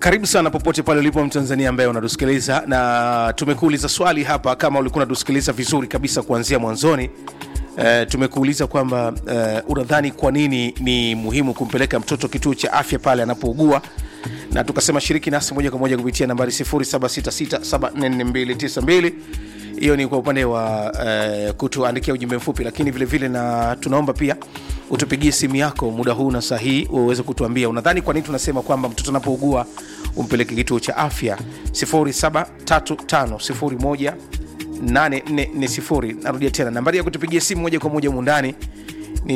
karibu sana popote pale ulipo mtanzania ambaye unatusikiliza na tumekuuliza swali hapa kama ulikuwa unatusikiliza vizuri kabisa kuanzia mwanzoni Uh, tumekuuliza kwamba uh, unadhani kwa nini ni muhimu kumpeleka mtoto kituo cha afya pale anapougua na tukasema shiriki nasi moja kwa moja kupitia nambari 0766744292 hiyo ni kwa upande wa uh, kutuandikia ujumbe mfupi lakini vile vile na tunaomba pia utupigie simu yako muda huu na saa hii uweze kutuambia unadhani kwa nini tunasema kwamba mtoto anapougua umpeleke kituo cha afya 073501 8440 narudia tena nambari ya kutupigia simu moja kwa moja mundani ni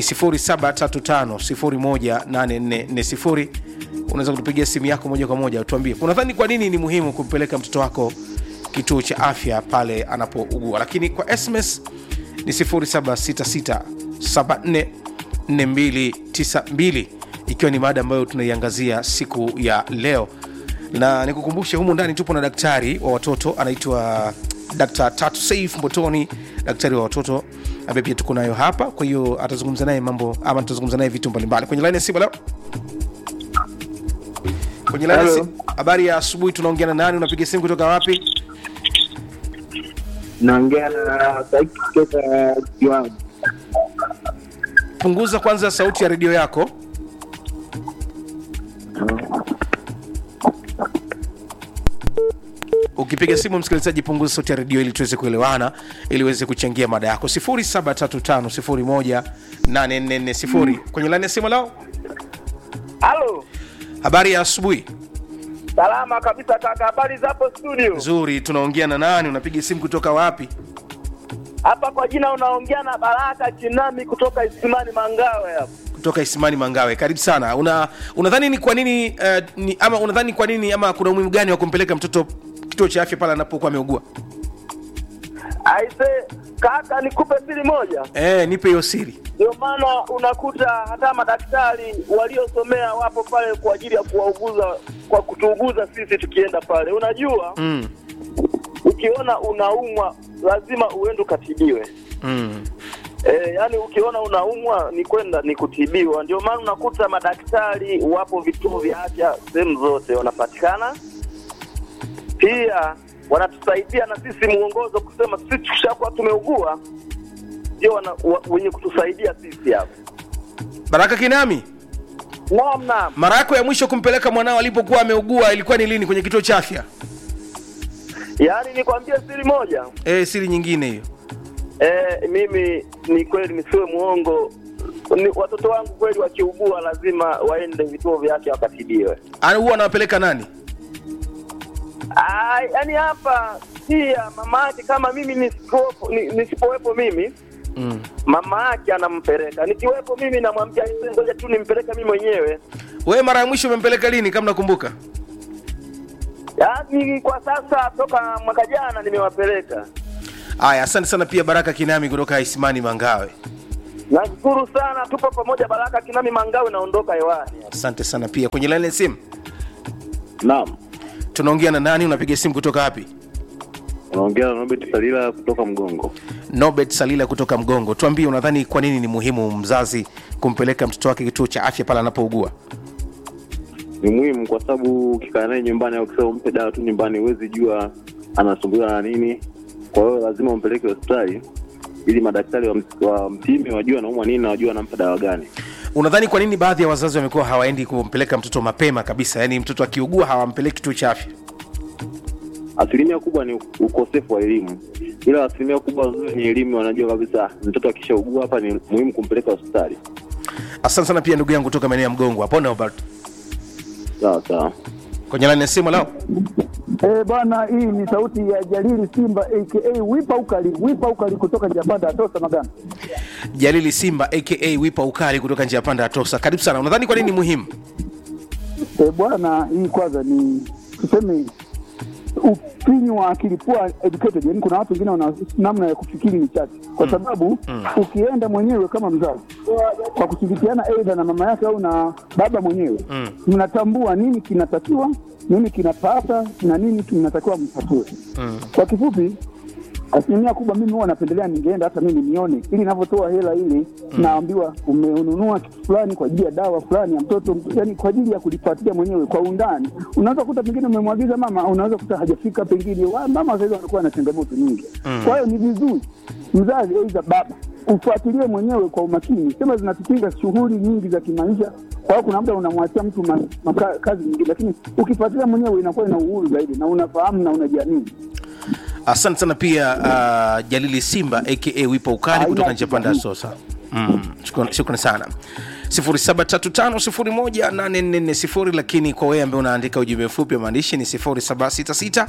0735018440 unaweza kutupigia simu yako moja kwa moja tuambie unadhani kwa nini ni muhimu kumpeleka mtoto wako kituo cha afya pale anapougua lakini kwa sms ni 0766744292 ikiwa ni mada ambayo tunaiangazia siku ya leo na nikukumbushe humu ndani tupo na daktari wa watoto anaitwa Dr. Tatu Saif Mbotoni, daktari wa watoto ambaye pia tuko nayo hapa. Kwa hiyo atazungumza naye mambo ama tutazungumza naye vitu mbalimbali kwenye laini ya simu leo. Kwenye laini ya Hello. simu, habari ya asubuhi. Tunaongea na nani? Unapiga simu kutoka wapi? naongea na Saiki kutoka Kiwanja. Punguza kwanza sauti ya redio yako. ukipiga simu msikilizaji punguza sauti ya redio ili tuweze kuelewana ili uweze kuchangia mada yako 735 kwenye laini ya simu lao Halo, habari ya asubuhi salama kabisa kaka, habari zapo studio? nzuri tunaongea na nani unapiga simu kutoka wapi Hapa kwa jina unaongea na Baraka Chinami kutoka Isimani Mangawe hapa. kutoka isimani mangawe karibu sana una unadhani ni kwa nini uh, ni, ama unadhani kwa nini ama kuna umuhimu gani wa kumpeleka mtoto kituo cha afya pale anapokuwa ameugua Aise kaka, nikupe siri moja. eh nipe hiyo siri Ndio maana unakuta hata madaktari waliosomea wapo pale kwa ajili ya kuwauguza, kwa kutuuguza sisi tukienda pale. Unajua mm. ukiona unaumwa lazima uende ukatibiwe. Mm. E, yani ukiona unaumwa ni kwenda ni kutibiwa. Ndio maana unakuta madaktari wapo vituo vya afya sehemu zote wanapatikana, pia wanatusaidia na sisi mwongozo kusema sisi tukishakuwa tumeugua ndio wana- wa- wenye kutusaidia sisi hapo. baraka kinami Naam, naam. mara yako ya mwisho kumpeleka mwanao alipokuwa ameugua ilikuwa ni lini kwenye kituo cha afya Yaani nikwambie siri moja eh siri nyingine hiyo e, mimi ni kweli nisiwe mwongo ni, watoto wangu kweli wakiugua lazima waende vituo vya afya wakatibiwe. Ana- huwa anawapeleka nani Ah, yaani hapa pia mama yake kama mimi nisipowepo, ni- nisipowepo mimi mm. mama yake anampeleka, nikiwepo mimi namwambia "Ise, ngoja tu nimpeleke mimi mwenyewe. wewe mara ya mwisho umempeleka lini kama nakumbuka Yaani kwa sasa toka mwaka jana nimewapeleka. haya asante sana pia baraka kinami kutoka isimani mangawe Nashukuru sana, tupo pamoja. Baraka Kinami Mangawe, naondoka hewani. asante sana pia kwenye laini ya simu Naam, tunaongea na nani unapiga simu kutoka wapi unaongea na Robert Salila kutoka Mgongo. nobet salila kutoka mgongo tuambie unadhani kwa nini ni muhimu mzazi kumpeleka mtoto wake kituo cha afya pale anapougua Ni muhimu kwa sababu ukikaa naye nyumbani au ukisema umpe dawa tu nyumbani, huwezi jua anasumbuliwa na nini. Kwa hiyo lazima umpeleke hospitali ili madaktari wa- wampime, wajue anaumwa nini na wajue anampa dawa gani. unadhani kwa nini baadhi ya wazazi wamekuwa hawaendi kumpeleka mtoto mapema kabisa yaani mtoto akiugua hawampeleki kituo cha afya Asilimia kubwa ni ukosefu wa elimu, ila asilimia kubwa nzuri ni elimu. Wanajua kabisa mtoto akishaugua hapa ni muhimu kumpeleka hospitali. asante sana pia ndugu yangu kutoka maeneo ya mgongo hapo Nobert. Sawa sawa. kwenye laini ya simu lao Eh, bwana, hii ni sauti ya Jalili Simba aka Wipa Ukali, Wipa Ukali kutoka Japanda Atosa Magana. jalili simba aka wipa ukali kutoka njia panda ya tosa karibu sana unadhani kwa nini ni muhimu Eh, bwana, hii kwanza ni tuseme ufinyu wa akili poor educated, yani kuna watu wengine wana namna ya kufikiri ni chache, kwa sababu ukienda mwenyewe kama mzazi kwa kushirikiana aidha na mama yake au na baba mwenyewe Mm. mnatambua nini kinatakiwa, nini kinapasa na nini kinatakiwa mtatue. Mm. Kwa kifupi, asilimia kubwa mimi huwa napendelea ningeenda hata mimi nione, ili ninavyotoa hela ile naambiwa umenunua kitu fulani kwa ajili ya dawa fulani ya mtoto, yani kwa ajili ya kulifuatilia mwenyewe kwa undani. Unaweza kuta pengine umemwagiza mama, unaweza kuta hajafika, pengine wa- mama sasa hivi wanakuwa na changamoto nyingi. Kwa hiyo ni vizuri mzazi aidha baba ufuatilie mwenyewe kwa umakini. Sema zinatukinga shughuli nyingi za kimaisha, kwa hiyo kuna muda unamwachia mtu ma, maka, kazi nyingine, lakini ukifuatilia mwenyewe inakuwa ina uhuru zaidi na unafahamu na unajiamini. asante sana pia uh, jalili simba aka wipo ukali Haina kutoka nchi ya panda ya shida. sosa mm, shukrani shukrani sana 0735018440 lakini kwa wewe ambaye unaandika ujumbe mfupi wa maandishi ni 0766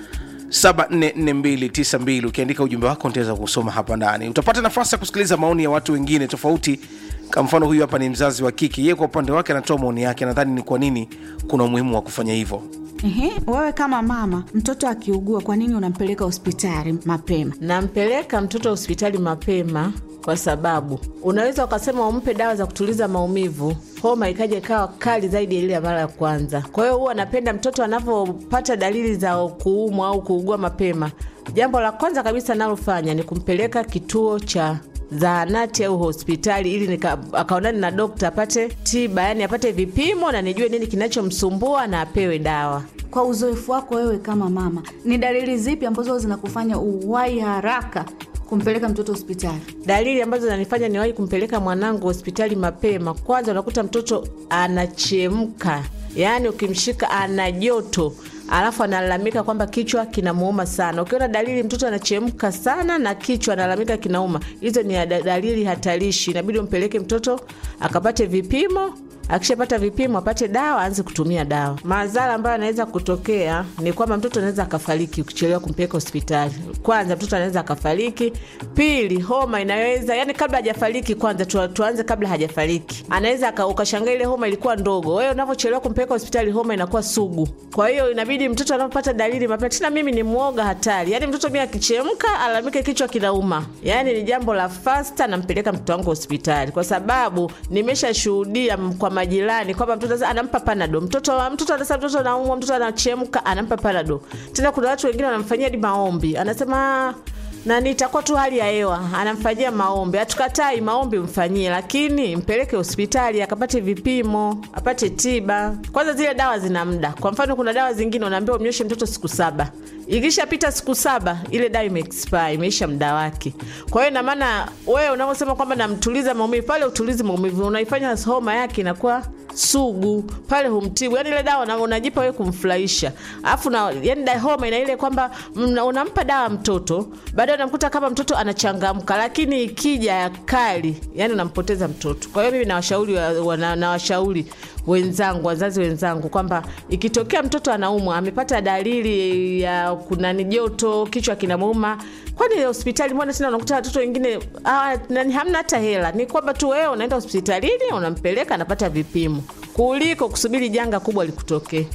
744292 ukiandika ujumbe wako nitaweza kusoma hapa ndani utapata nafasi ya kusikiliza maoni ya watu wengine tofauti kwa mfano huyu hapa ni mzazi wa kike yeye kwa upande wake anatoa maoni yake nadhani ni kwa nini kuna umuhimu wa kufanya hivyo Ehe, wewe kama mama, mtoto akiugua, kwa nini unampeleka hospitali mapema? Nampeleka mtoto hospitali mapema kwa sababu unaweza ukasema umpe dawa za kutuliza maumivu, homa ikaja ikawa kali zaidi ya ile ya mara ya kwanza. Kwa hiyo huwa napenda mtoto anavyopata dalili za kuumwa au kuugua mapema, jambo la kwanza kabisa nalofanya ni kumpeleka kituo cha zahanati au hospitali ili nika- akaonane na dokta apate tiba, yani apate vipimo na nijue nini kinachomsumbua na apewe dawa. Kwa uzoefu wako wewe kama mama, ni dalili zipi ambazo zinakufanya uwai haraka kumpeleka mtoto hospitali? Dalili ambazo zinanifanya niwahi kumpeleka mwanangu hospitali mapema, kwanza unakuta mtoto anachemka, yaani ukimshika ana joto alafu analalamika kwamba kichwa kinamuuma sana. Ukiona dalili mtoto anachemka sana na kichwa analalamika kinauma, hizo ni da- dalili hatarishi. Inabidi umpeleke mtoto akapate vipimo akishapata vipimo apate dawa aanze kutumia dawa. Madhara ambayo anaweza kutokea ni kwamba mtoto anaweza akafariki ukichelewa kumpeleka hospitali. Kwanza mtoto anaweza akafariki, pili homa inaweza yani, kabla hajafariki kwanza tu, tuanze kabla hajafariki, anaweza aka- ukashangaa ile homa ilikuwa ndogo, wewe unavyochelewa kumpeleka hospitali homa inakuwa sugu. Kwa hiyo inabidi mtoto anapopata dalili mapema. Tena mimi ni mwoga hatari, yani mtoto mimi akichemka alalamike kichwa kinauma, yani ni jambo la fasta, nampeleka mtoto wangu hospitali kwa sababu nimeshashuhudia m- kwa majirani kwamba mtoto sasa anampa panado mtoto mtoto anasema mtoto anaumwa mtoto anachemka anampa panado tena kuna watu wengine wanamfanyia hadi maombi anasema nani itakuwa tu hali ya hewa anamfanyia maombi hatukatai maombi mfanyie lakini mpeleke hospitali akapate vipimo apate tiba kwanza zile dawa zina muda kwa mfano kuna dawa zingine unaambiwa umnyoshe mtoto siku saba ikishapita siku saba ile dawa imeexpire imeisha muda wake kwa hiyo inamaana wewe unavyosema kwamba namtuliza maumivu pale utulizi maumivu unaifanya homa yake inakuwa sugu pale humtibu yani ile dawa una- unajipa wewe kumfurahisha alafu na yani da- homa ina ile kwamba mna- unampa dawa mtoto baadaye unamkuta kama mtoto anachangamka lakini ikija kali yani unampoteza mtoto kwa hiyo mimi nawashauri wa- wana- nawashauri wenzangu wazazi wenzangu kwamba ikitokea mtoto anaumwa amepata dalili ya kunani joto kichwa kinamuuma kwani hospitali mbona tena unakuta watoto wengine ah, nani hamna hata hela ni kwamba tu wewe unaenda hospitalini unampeleka anapata vipimo kuliko kusubiri janga kubwa likutokee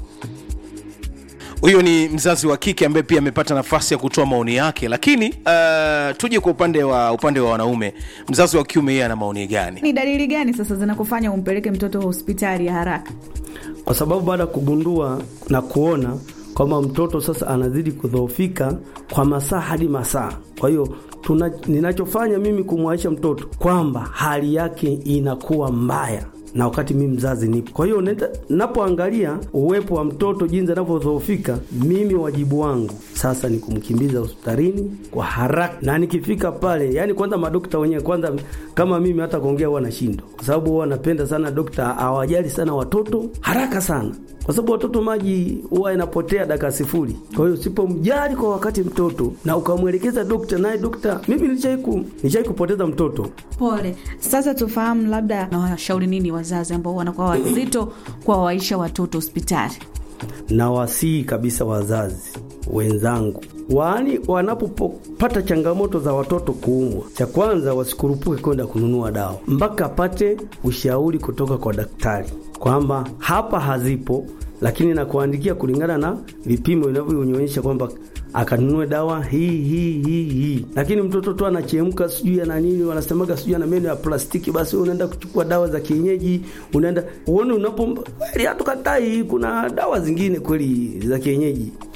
huyo ni mzazi wa kike ambaye pia amepata nafasi ya kutoa maoni yake lakini uh, tuje kwa upande wa upande wa wanaume mzazi wa kiume yeye ana maoni gani Ni dalili gani sasa zinakufanya umpeleke mtoto hospitali ya haraka? kwa sababu baada ya kugundua na kuona kwamba mtoto sasa anazidi kudhoofika kwa masaa hadi masaa. Kwa hiyo tuna, ninachofanya mimi kumwaisha mtoto kwamba hali yake inakuwa mbaya na wakati mimi mzazi nipo. Kwa hiyo nenda- napoangalia uwepo wa mtoto jinsi anavyodhoofika, mimi wajibu wangu sasa ni kumkimbiza hospitalini kwa haraka, na nikifika pale, yani kwanza madokta wenyewe kwanza, kama mimi hata kuongea huwa nashindwa, kwa sababu huwa napenda sana dokta awajali sana watoto haraka sana kwa sababu watoto maji huwa inapotea dakika sifuri. Kwa hiyo usipomjali kwa wakati mtoto na ukamwelekeza dokta, naye dokta, mimi nilishai nilishai kupoteza mtoto Pole. Sasa tufahamu, labda nawashauri nini wazazi ambao wanakuwa wazito kuwawaisha watoto hospitali? na wasii kabisa wazazi wenzangu waani wanapopata changamoto za watoto kuumwa, cha kwanza wasikurupuke kwenda kununua dawa mpaka apate ushauri kutoka kwa daktari kwamba hapa hazipo, lakini nakuandikia kulingana na vipimo vinavyoonyesha kwamba akanunue dawa hii hii hii hii. Lakini mtoto tu anachemka sijui ana nini, wanasemaga sijui ana meno ya plastiki, basi wewe unaenda kuchukua dawa za kienyeji, unaenda uone unapo kweli, hatukatai, kuna dawa zingine kweli za kienyeji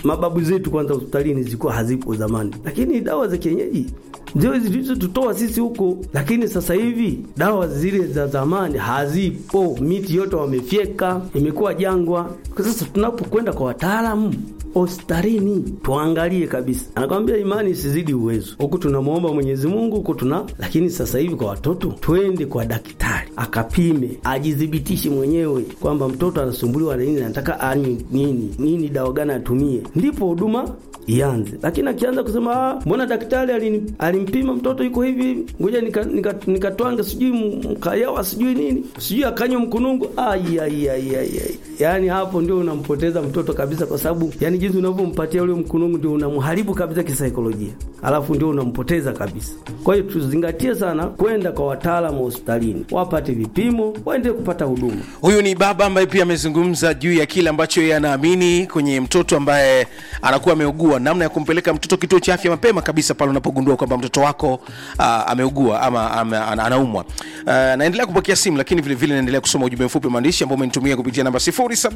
mababu zetu kwanza hospitalini zilikuwa hazipo zamani, lakini dawa za kienyeji ndio zilizotutoa sisi huko, lakini sasa hivi dawa zile za zamani hazipo, miti yote wamefyeka, imekuwa jangwa. Kwa sasa tunapokwenda kwa wataalamu hospitalini tuangalie kabisa, anakwambia imani isizidi uwezo. Huku tunamwomba Mwenyezi Mungu, huku tuna lakini sasa hivi kwa watoto twende kwa daktari akapime, ajidhibitishe mwenyewe kwamba mtoto anasumbuliwa na nini, anataka anywe nini nini, dawa gani atumie, ndipo huduma ianze. Lakini akianza kusema "Ah, mbona daktari alini- alimpima mtoto yuko hivi, ngoja nikatwange nika, nika nikatwange sijui mkayawa sijui nini sijui akanywa mkunungu, ai ai ai ai ai. Yani hapo ndio unampoteza mtoto kabisa, kwa sababu yani jinsi unavyompatia ule mkunungu ndio unamharibu kabisa kisaikolojia, alafu ndio unampoteza kabisa. Kwa hiyo tuzingatie sana kwenda kwa wataalamu hospitalini, wapate vipimo, waende kupata huduma. huyu ni baba ambaye pia amezungumza juu ya kile ambacho yeye anaamini kwenye mtoto ambaye anakuwa ameugua namna ya kumpeleka mtoto kituo cha afya mapema kabisa pale unapogundua kwamba mtoto wako uh, ameugua ama ame, ana- anaumwa uh, naendelea kupokea simu lakini vile vile naendelea kusoma ujumbe mfupi wa maandishi ambao umenitumia kupitia namba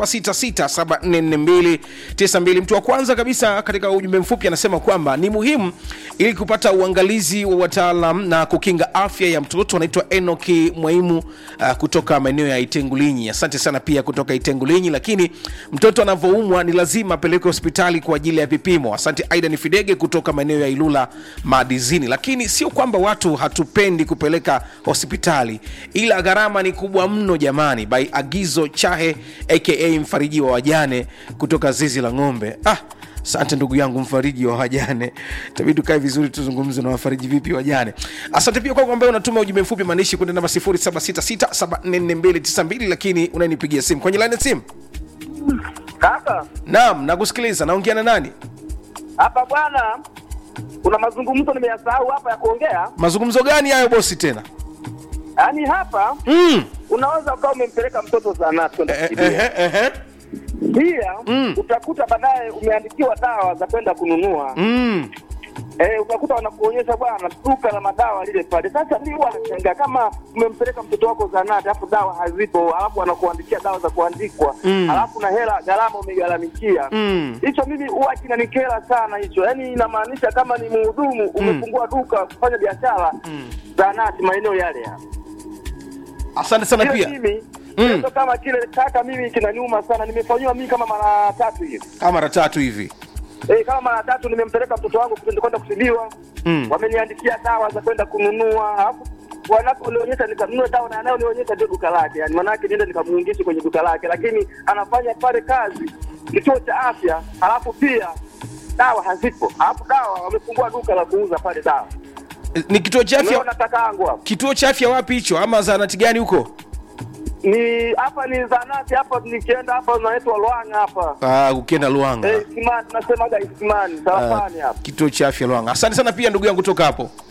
0766744292 mtu wa kwanza kabisa katika ujumbe mfupi anasema kwamba ni muhimu ili kupata uangalizi wa wataalam na kukinga afya ya mtoto anaitwa enoki mwaimu uh, kutoka maeneo ya itengulinyi asante sana pia kutoka itengulinyi lakini mtoto anavyoumwa ni lazima apelekwe hospitali kwa ajili ya vipimo asante aida ni fidege kutoka maeneo ya ilula madizini lakini sio kwamba watu hatupendi kupeleka hospitali ila gharama ni kubwa mno jamani by agizo chahe aka mfariji wa wajane kutoka zizi la ng'ombe ah asante ndugu yangu mfariji wa wajane tabidi tukae vizuri tuzungumze na wafariji vipi wajane asante pia kwako ambaye unatuma ujumbe mfupi maanishi kwenda namba 0766744292 lakini unanipigia simu kwenye line ya simu Kaka, naam nakusikiliza naongea na nani hapa bwana, kuna mazungumzo nimeyasahau hapa ya kuongea. mazungumzo gani hayo bosi tena Yaani hapa mm. unaweza ukawa umempeleka mtoto zahanati kwenda eh, kutibiwa. eh, eh, eh. Pia Mm. utakuta baadaye umeandikiwa dawa za kwenda kununua. Mm. Eh, utakuta wanakuonyesha bwana duka la madawa lile pale. Sasa mimi huwa nashangaa kama umempeleka mtoto wako zahanati alafu dawa hazipo, alafu wanakuandikia dawa za kuandikwa, Mm. alafu na hela gharama umegharamikia. Mm. Hicho mimi huwa kinanikera sana hicho. Yaani inamaanisha kama ni mhudumu umefungua duka kufanya biashara zahanati maeneo yale ya. asante sana Kile pia mimi Mm. kitendo kama kile kaka, mimi kinaniuma sana. Nimefanyiwa mimi kama mara tatu hivi. kama mara tatu hivi Eh, kama mara tatu nimempeleka mtoto wangu kwenda kwenda kutibiwa. Mm. Wameniandikia dawa za kwenda kununua. Alafu wanaponionyesha nikanunue dawa na anayonionyesha ndio duka lake. Yaani manake niende nikamuungishe kwenye duka lake, lakini anafanya pale kazi kituo cha afya, alafu pia dawa hazipo. Alafu dawa wamefungua duka la kuuza pale dawa. Eh, ni kituo cha Unaona afya kakaangu hapo. kituo cha afya wapi hicho ama zahanati gani huko Ni hapa ni zanati hapa nikienda hapa naitwa Lwanga hapa. Ah, ukienda luanga Eh, Isimani nasemaga Isimani, Ah, Sarafani hapa. kituo cha afya lwanga asante sana pia ndugu yangu kutoka hapo